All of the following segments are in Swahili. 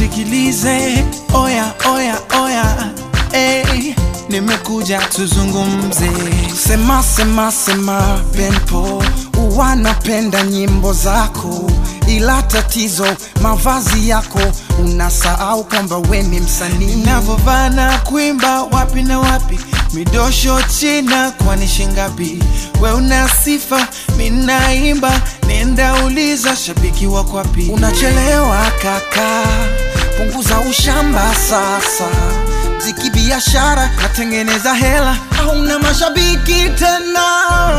nisikilize, oya oya oya, hey, nimekuja tuzungumze. Sema sema sema, Benpo wanapenda nyimbo zako, ila tatizo mavazi yako, unasahau kwamba we ni msanii. Navovaa na kuimba wapi na wapi, midosho China, kwani shingapi? We una sifa, minaimba, nenda uliza shabiki wako wapi? Unachelewa kaka, punguza ushamba sasa. Mziki biashara, natengeneza hela, hauna mashabiki tena.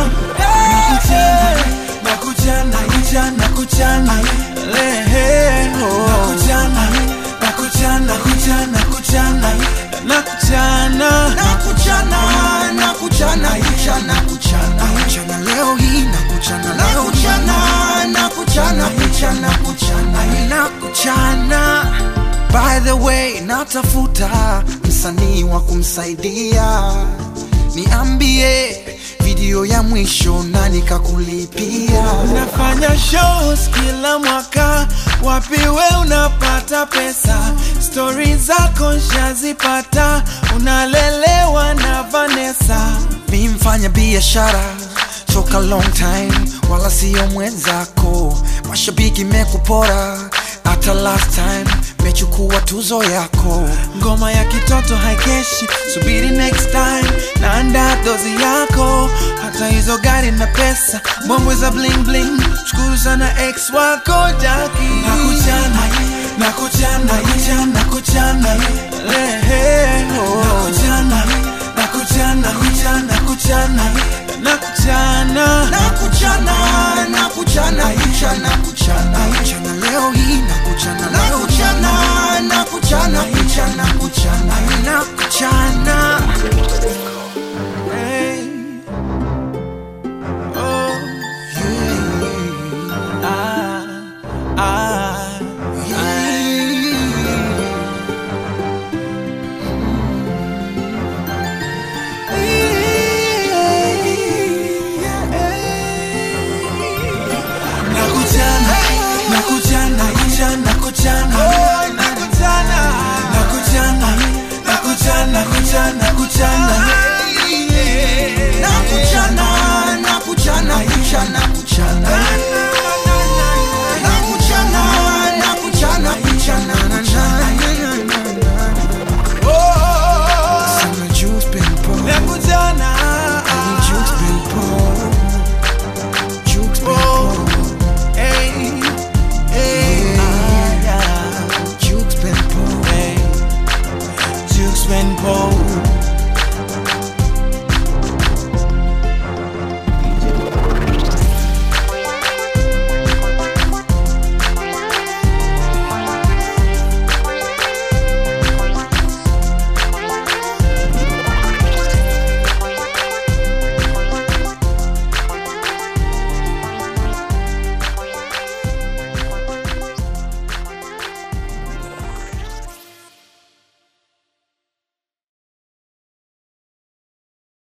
Hey! Nakuchana, nakuchana, nakuchana, lehe, oh. Nakuchana, nakuchana, nakuchana, nakuchana, nakuchana, nakuchana, nakuchana, kuchana, kuchana, kuchana leo hii, nakuchana leo hii, nakuchana, kuchana, kuchana, nakuchana. By the way, natafuta msanii wa kumsaidia, niambie video ya mwisho na nikakulipia. Nafanya shows kila mwaka, wapi we unapata pesa? Stori zako nshazipata, unalelewa na Vanessa. Mi mfanya biashara toka long time, wala siyo mwenzako. Mashabiki mekupora hata last time mechukua tuzo yako. Ngoma ya kitoto haikeshi, subiri next time, naanda dozi yako. Hata hizo gari na pesa, mbwembwe za bling bling, shukuru sana ex wako Jaki. Nakuchana, nakuchana, nakuchana, nakuchana, lehe, oh. Nakuchana, nakuchana, nakuchana, nakuchana, nakuchana, nakuchana, nakuchana, kuchana, kuchana, kuchana leo hii, nakuchana leo, nakuchana, nakuchana, kuchana, kuchana, nakuchana